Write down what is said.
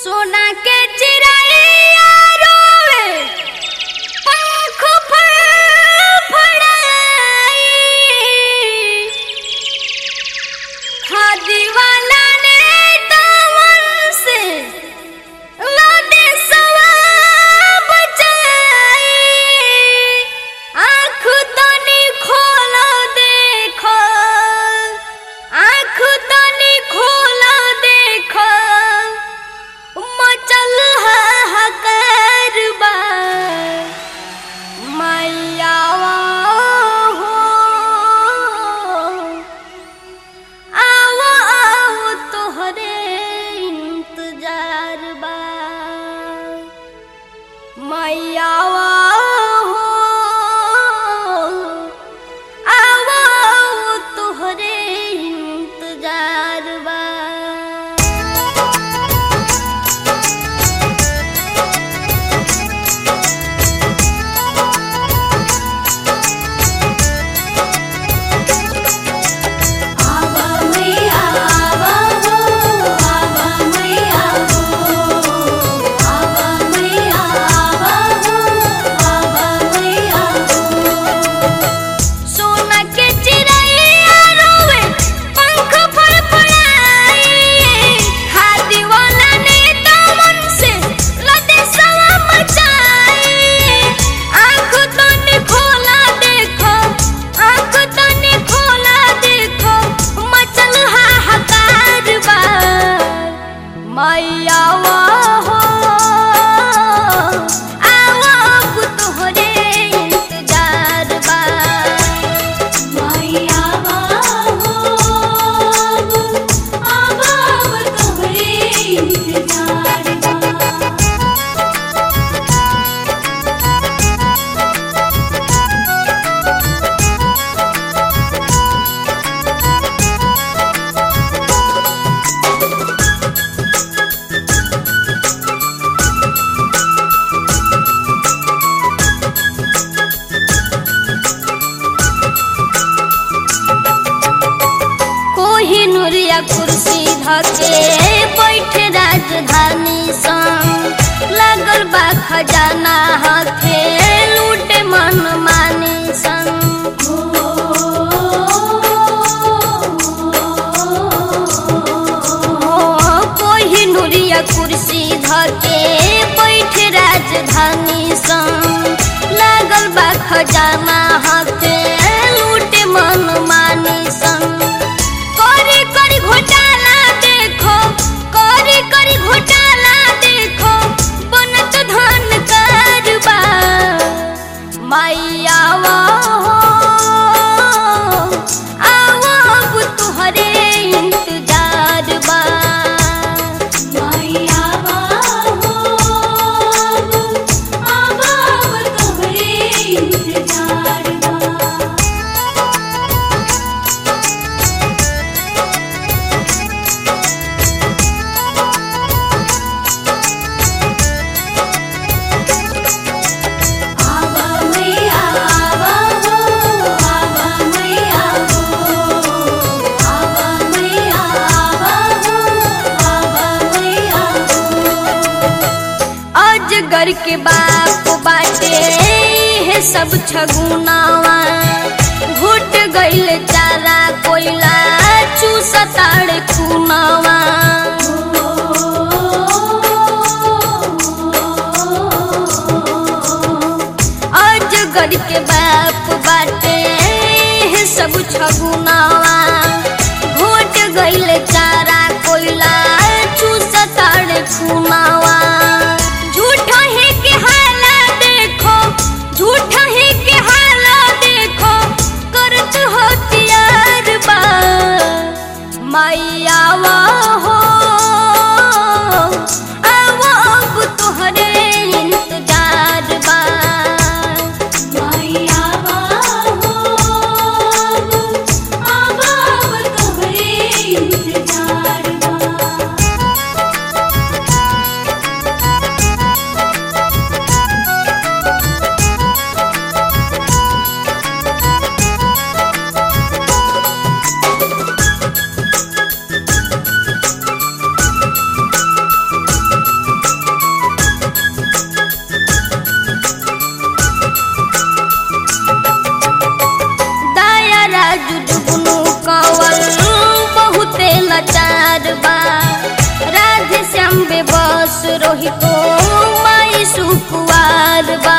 सोना के चिड़ैया रोवे पंख फड़फड़ाई खादी वाला ने दामन से लादे सवा बचाई आँख तनी खोलो देखो आँख तनी खोलो देखो मचल हाहाकार बा मैया हो आओ आओ तोहरे इंतजार बा मैया हो आओ आओ तोहरे इंतजार बा आवा मैया आवा हो आवा मैया हो आवा मैया आवा हो आवा मैया हो सोना के चिड़ैया रोवे पंख फड़फड़ाई हाथी वाला ने दामन से लदे सवा मचाई आँख तनी खोला देखो आँख तनी खोला देखो मचल हाहाकार बा मैया हो आवब तोहरे इंतजार बा मैया हो आवा तोहरे इंतजार बा कोहिनूरिया कुर्सी धके बैठे राजधानी संग लागल बा खजाना हाथे लूटे मन मानी संग कोहिनूरिया कुर्सी धके बैठे राजधानी संग लागल बा खजाना हाथे लूटे मन मानी संग करी करी घोटाला देखो करी करी घोटाला देखो बनत धन करबा मैया हो आओ अब तुहरे इंतजार बा मैया हो आवा तोहरे इंतजार बा आवा मैया आवा हो आवा मैया हो आवा मैया आवा हो आवा मैया हो अजगर के बाप बाटे हे सब छगुनावा घुट गइल चारा कोइला चूसताड़ खुनावा अजगर के बाप बाटे हे सब छगुनावा घुट गइल चारा कोइला चूसताड़ खुनावा झूठा है के हाला देखो झूठा है के हाला देखो करत हो तियार बा मैया हो आवो अब तोहरे इंतजार बा मैया हो रोहितो माई सुकुवार बा